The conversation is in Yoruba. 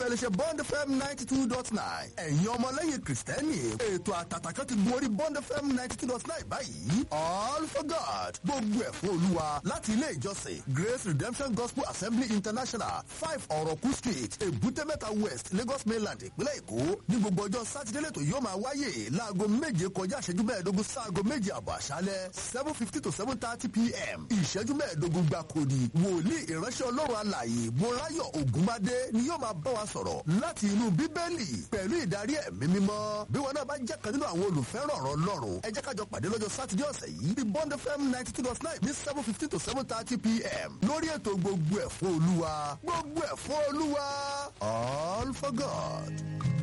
iléeṣẹ́ bond fm ninety two dot nine ẹ̀yin ọmọlẹ́yìn kìrìsìtẹ́nì ètò àtàtà kan ti gun orí bond fm ninety two dot nine báyìí all for god gbogbo ẹ̀ fún olúwa láti ilé ìjọsìn grace redemption gospel assembly international five ọ̀rọ̀kú street èbúté mẹ́ta west lagos mainland ìpínlẹ̀ èkó ní gbogbo ọjọ́ sátidé lẹ́tọ̀ yóò máa wáyé láago méje kọjá ìṣẹ́jú mẹ́ẹ̀ẹ́dógún sáago méje àbọ̀ àṣálẹ́ seven fifty to seven thirty pm ìṣẹ́jú mẹ́ẹ̀ẹ́dógún gbáko ni wòlíì ìránṣẹ́ ọlọ́run alààyè mọ́ráyọ̀ ògúnmádé ni yóò máa bá wa sọ̀rọ̀ láti inú bíbélì pẹ̀lú ìdarí ẹ̀mí mímọ́ bí wọn náà bá jẹ́ kan nínú àwọn olùfẹ́ràn ọ̀rọ̀ ọlọ́run ẹ jẹ́ kájọ pàdé lọ́jọ́ sátidé ọ̀sẹ̀ yìí bí bond fm ninety two dot nine ní seven fifty to seven thirty pm lórí ètò gbogbo ẹ̀ fún olúwa gbogbo ẹ̀ fún olúwa all for god.